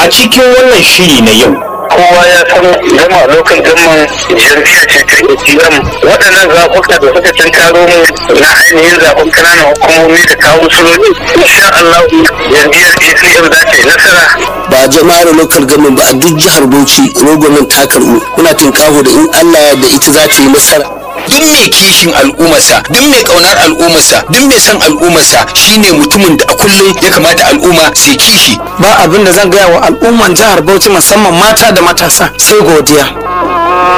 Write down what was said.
cikin wannan shiri na yau kowa ya san gama lokacin gaman jam'iyyar ce ta ATM waɗannan zaɓuka da suka tunkaro mu na ainihin zaɓen ƙananan hukumomi da kawo suloli insha Allah jam'iyyar ATM za ta yi nasara ba jama'ar local government ba a duk jihar Bauchi rogonin ta karɓu muna tinkaho da in Allah da ita za ta yi nasara duk mai kishin al'ummarsa duk mai kaunar al'ummarsa duk mai son al'ummarsa shine mutumin da a kullum ya kamata al'umma su kishi ba abin da zan gaya wa al'umman jihar Bauchi musamman mata da matasa sai godiya